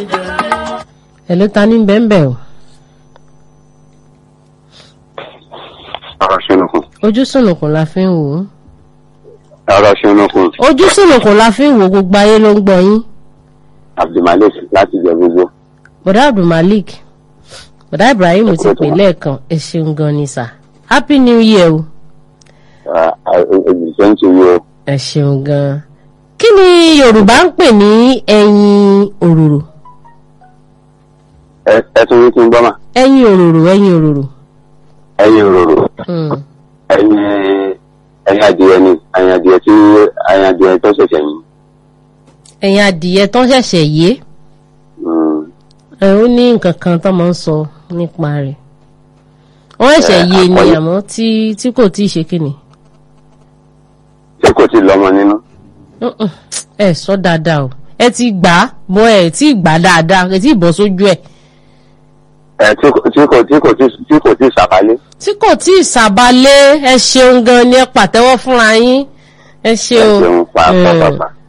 ẹ̀ ló ta ní bẹ́ẹ̀nbẹ́ẹ̀ o ọ̀rọ̀ ṣẹnukun ojú sùnùkùn la fi ń wò ó ọ̀rọ̀ ṣẹnukun ojú sùnùkùn la fi ń wò gbogbo ayé ló ń gbọ́ yín abdulmalik láti jẹ gbogbo bọ̀dá abdulmalik bọ̀dá ibrahim ti pè lẹ́ẹ̀kan ẹ ṣeun gan ni sà happy new year o òjìṣẹ́ ń ti yọ ẹ ṣeun gan kí ni yorùbá ń pè ní ẹyin òróró ẹ tún rí kí n gbọ́ mà ẹyin òróró ẹyin òróró ẹyin òróró Hmm. ẹyin ẹyin adìyẹ ni ẹyin adìyẹ tí ẹyin adìyẹ tó ṣẹ̀ṣẹ̀ yìí ẹyin adìyẹ tó ń ṣẹ̀ṣẹ̀ yé ẹ ó ní nǹkan kan tó máa ń sọ nípa rẹ̀ wọ́n ṣẹ̀ṣẹ̀ Ẹ, yé ni àkọlé- àmọ́ tí tí kò tí ì ṣe kíni tí kò tí lọ́mọ nínú Mm-mm. ẹ sọ dáadáa o ẹ ti gbà á bọ ẹ tí gbà á dáadáa ẹ tí bọ́ sójú ẹ ẹ tí kò tí kò tí kò tí tí kò tí sàbálẹ̀ tí kò tí ì sàbálẹ̀ ẹ ṣeun gan ni ẹ pàtẹ́wọ́ fúnra yín ẹ ṣe ẹ o ṣeun Mm. pàápàá